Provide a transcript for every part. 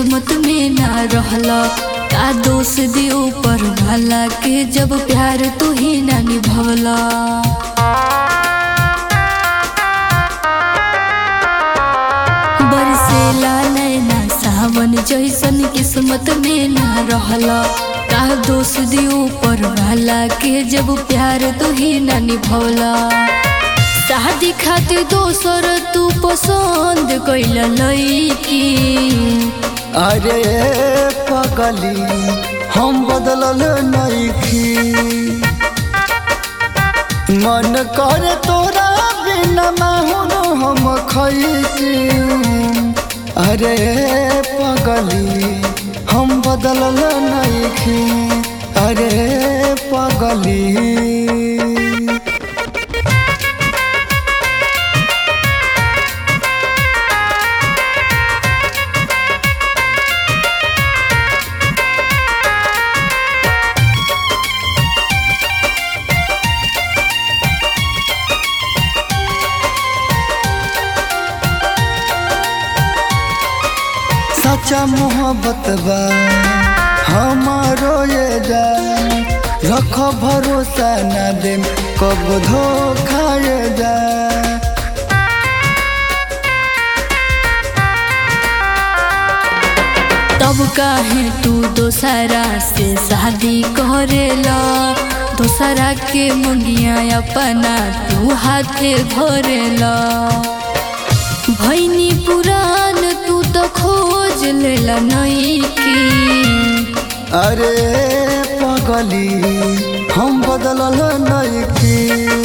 किस्मत में ना रहला का दोष दी ऊपर वाला के जब प्यार तू ही ना निभवला बरसेला नैना सावन जैसन किस्मत में ना रहला का दोष दी ऊपर वाला के जब प्यार तू ही ना निभवला शादी खातिर दोसर तू पसंद कैला लईकी अरे पगली हम बदलल नइखी मन कर तोरा बिना माहुर हम खैती अरे पगली हम बदलल नइखी अरे पगली सच्चा मोहब्बत बा हमारो ये जान रख भरोसा न दे कब धोखा ये जा तब काहे तू दोसरा से शादी करेला दोसरा के मुंगिया अपना तू हाथे भरेला भैनी पुरान तू तो खोज लेला नईकी अरे पगली हम बदलल नइखी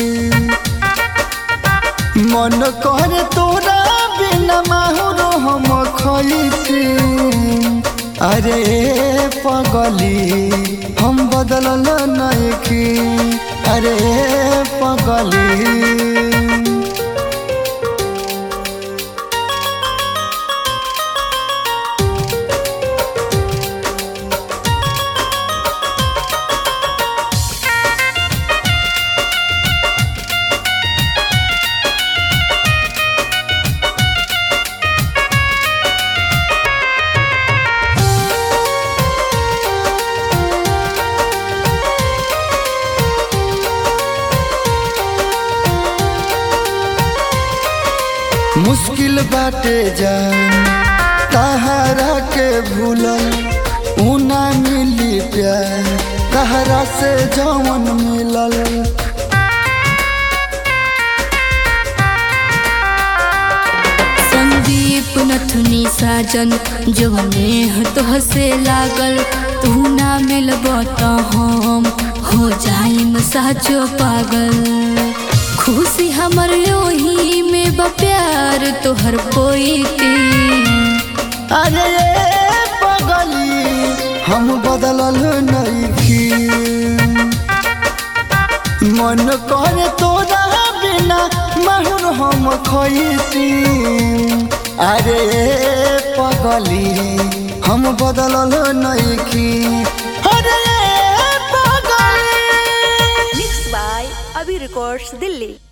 मन कर तोरा बिना माहुर हम खैती अरे पगली हम बदलल नइखी अरे पगली मुश्किल बाटे जान तहरा के भूलल ऊना मिली प्यार कहरा से जवन मिलल संदीप नथुनी साजन जवने तो हसे लागल तू ना मिलब त हम हो जाइम साचो पागल खुशी हमर ओही में बा प्यार तोहर पोईती अरे ये पगली हम बदलल नइखी मन करे तोरा बिना माहुर हम खैती अरे ये पगली हम बदलल नइखी अरे ये पगली Mixed by Abhi Records, Delhi.